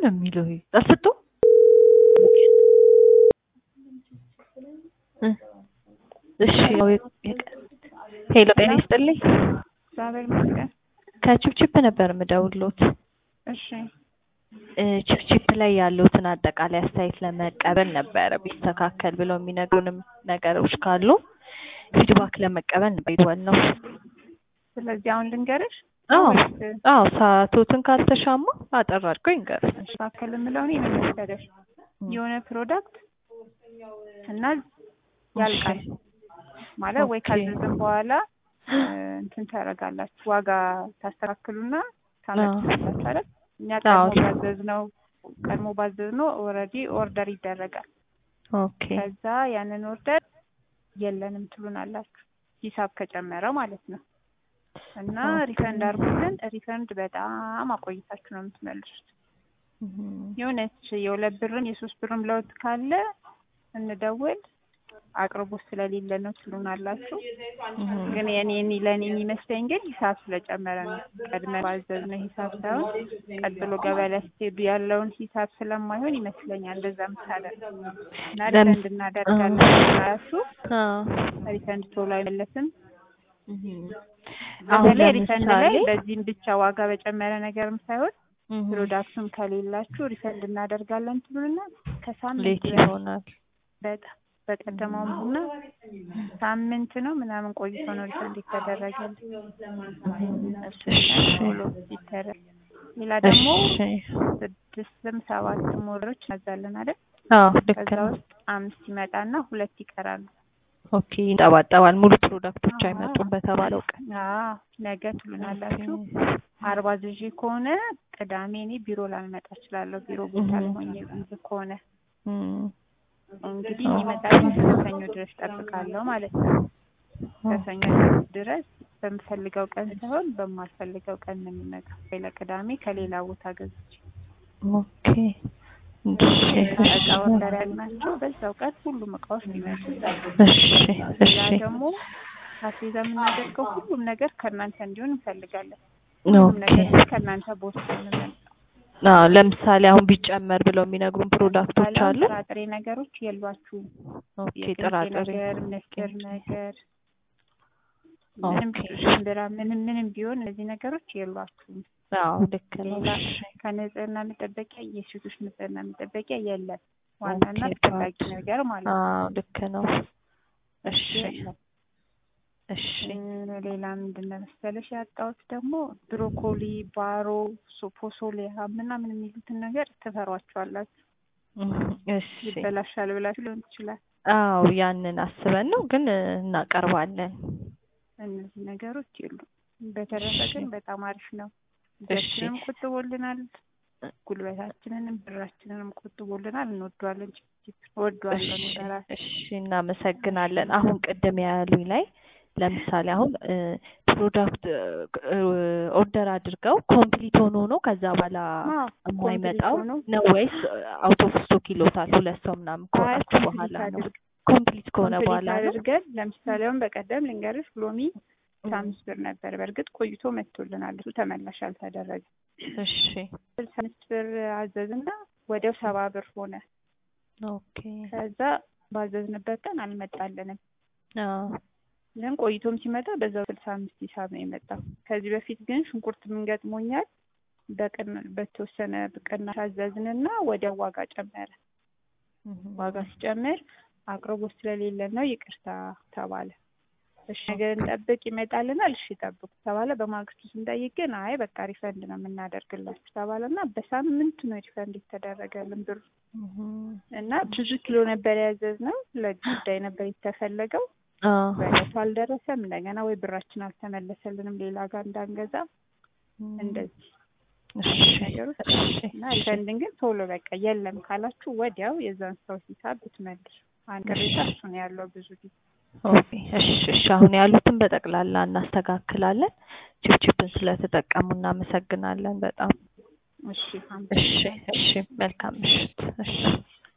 ነው የሚለው ጠፍቶ እሺ ሄሎ ጤና ይስጥልኝ እግዚአብሔር ይመስገን። ከቺፕቺፕ ነበር የምደውልዎት እሺ ቺፕቺፕ ላይ ያሉትን አጠቃላይ አስተያየት ለመቀበል ነበረ ቢስተካከል ብለው የሚነግሩንም ነገሮች ካሉ ፊድባክ ለመቀበል ነበር የደወልነው ስለዚህ አሁን ልንገርሽ አዎ አዎ ሰዓቶትን ካልተሻማ አጠር አድርገው ይንገሩኝ መካከል የምለው እኔ ምን መሰለሽ የሆነ ፕሮዳክት እና ያልቃል ማለት ወይ ኦኬ። ካዘዝን በኋላ እንትን ታደርጋላችሁ ዋጋ ታስተካክሉና ታመጡላችሁ አይደል? እኛ አዎ። ቀድሞ ባዘዝነው ቀድሞ ባዘዝነው ኦልሬዲ ኦርደር ይደረጋል። ኦኬ ከዛ ያንን ኦርደር የለንም ትሉናላችሁ ሂሳብ ከጨመረ ማለት ነው። እና ኦኬ። ሪፈንድ አድርጉልን። ሪፈንድ በጣም አቆይታችሁ ነው የምትመልሱት። እም፣ የሆነች የሁለት ብርም የሶስት ብርም ለውጥ ካለ እንደውል አቅርቦት ስለሌለ ነው ትሉናላችሁ። እም፣ ግን የኔ እኔ ለእኔ የሚመስለኝ ግን ሂሳብ ስለጨመረ ነው። ቀድመን ባዘዝነው ሂሳብ ሳይሆን ቀጥሎ ገበያ ላይ ስትሄዱ ያለውን ሂሳብ ስለማይሆን ይመስለኛል እንደዛ ምታደርግ እና ለምስ- ሪፈንድ እናደርጋለን ስላላችሁ አዎ። ሪፈንድ ቶሎ አይመለስም። እም። አሁን በተለይ ሪፈንድ ላይ ለምሳሌ በዚህም ብቻ ዋጋ በጨመረ ነገርም ሳይሆን እም፣ ፕሮዳክቱም ከሌላችሁ ሪፈንድ እናደርጋለን ትሉና ከሳምንት ሌት በፊት ይሆናል በጣም በቀደመው ቡና ሳምንት ነው ምናምን ቆይቶ ነው ሪፈንድ ይተደረጋል። እሱ እሺ ቶሎ ይደረግ። ሌላ ደግሞ እሺ ስድስትም ሰባትም ወሮች እናዛለን አይደል? አዎ ልክ ከዛ ነው ውስጥ አምስት ይመጣና ሁለት ይቀራሉ። ኦኬ ይንጠባጠባል ሙሉ ፕሮዳክቶች አይመጡም በተባለው ቀን አዎ ነገ ትሉናላችሁ። አርባ ዝዤ ከሆነ ቅዳሜ እኔ ቢሮ ላልመጣ እችላለሁ። ቢሮ ቦታ እህ። ላይ ሆኜ ይዝ ከሆነ እም፣ እንግዲህ የሚመጣው ከሰኞ ድረስ ጠብቃለሁ ማለት ነው። ከሰኞ ድረስ በምፈልገው ቀን ሳይሆን በማልፈልገው ቀን ነው የሚመጣው። ወይ ለቅዳሜ ከሌላ ቦታ ገዝቼ ኦኬ እሺ እቃ እሺ ኦርደር ያልናቸው በዛው ቀን ሁሉም እቃዎች ሊመጡ እሺ እሺ ሌላ ደግሞ አስቤዛ የምናደርገው ሁሉም ነገር ከእናንተ እንዲሆን እንፈልጋለን። ሁሉም ኦኬ ነገር ግን ከእናንተ ቦታ ነው የምንመጣው። አዎ ለምሳሌ አሁን ቢጨመር ብለው የሚነግሩን ፕሮዳክቶች ባለ አሉ ጥራጥሬ ነገሮች የሏችሁም። ኦኬ የቅንጬ ጥራጥሬ ነገር፣ ምስር ነገር ምንም ኦኬ ሽምብራ ምንም ምንም ቢሆን እነዚህ ነገሮች የሏችሁም። አዎ ልክ ነው ሌላ እሺ ከንጽህና መጠበቂያ የሴቶች ንጽህና መጠበቂያ የለም። ዋናና ኦኬ አስፈላጊ ባት ነገር ማለት ነው። አዎ ልክ ነው እሺ የለም። እሺ እ ሌላ ምንድን ነው መሰለሽ ያጣሁት ደግሞ ብሮኮሊ፣ ባሮ፣ ሶ- ፎሶሊያ ምናምን የሚሉትን ነገር ትፈሯቸዋላችሁ። እም፣ እሺ ይበላሻል ብላችሁ ሊሆን ይችላል። አዎ ያንን አስበን ነው ግን እ፣ እናቀርባለን እነዚህ ነገሮች የሉም። በተረፈ እሺ ግን በጣም አሪፍ ነው። እሺ ጊዜያችንንም ቆጥቦልናል፣ ጉልበታችንንም ብራችንንም ቆጥቦልናል። እንወደዋለን። ጭጭ እወደዋለሁ እኔ እሺ በራሴ። እሺ እናመሰግናለን። አሁን ቅድም ያሉኝ ላይ ለምሳሌ አሁን እ፣ ፕሮዳክት እ፣ ኦርደር አድርገው ኮምፕሊት ሆኖ ነው ከዛ በኋላ አዎ ኮምፕሊት የማይመጣው ሆኖ ነው ወይስ አውት ኦፍ ስቶክ ይሎታል? ሁለት ሰው ምናምን አይ ከሆናችሁ ኮምፕሊት በኋላ ነው? አድርግ ኮምፕሊት ከሆነ ኮምፕሊት በኋላ ነው? አድርገን ለምሳሌ አሁን በቀደም ልንገርሽ ሎሚ እም፣ አምስት ብር ነበር። በእርግጥ ቆይቶ መጥቶልናል። እሱ ተመላሽ አልተደረገ። እሺ ስልሳ አምስት ብር አዘዝና ወዲያው ሰባ ብር ሆነ። ኦኬ ከዛ ባዘዝንበት ቀን አልመጣልንም። አዎ ግን ቆይቶም ሲመጣ በዛው ስልሳ አምስት ሂሳብ ነው የመጣው። ከዚህ በፊት ግን ሽንኩርት ምን ገጥሞኛል በቅን በተወሰነ ቅናሽ አዘዝንና ወዲያው ዋጋ ጨመረ። እም፣ ዋጋ ሲጨምር አቅርቦት ስለሌለ ነው ይቅርታ ተባለ። እሺ ነገር እንጠብቅ ይመጣልናል። እሺ ጠብቁ ተባለ። በማግስቱ ስንጠይቅ ግን አይ በቃ ሪፈንድ ነው የምናደርግላችሁ ተባለና በሳምንቱ ነው ሪፈንድ የተደረገልን ብሩ እም፣ እና ብዙ ኪሎ ነበር ያዘዝነው። ለጉዳይ ነበር የተፈለገው። አዎ በእለቱ አልደረሰም። እንደገና ወይ ብራችን አልተመለሰልንም ሌላ ጋር እንዳንገዛ እም፣ እንደዚህ እሺ ነገሮች እሺ እና እሺ ሪፈንድን ግን ቶሎ በቃ የለም ካላችሁ ወዲያው የዛን ሰው ሂሳብ ብትመልሱ። አንድ ቅሬታ እሱ ነው ያለው ብዙ ጊዜ ኦኬ እሺ እሺ አሁን ያሉትን በጠቅላላ እናስተካክላለን። ቺፕቺፕን ስለተጠቀሙ እናመሰግናለን በጣም። እሺ እሺ እሺ መልካም ምሽት። እሺ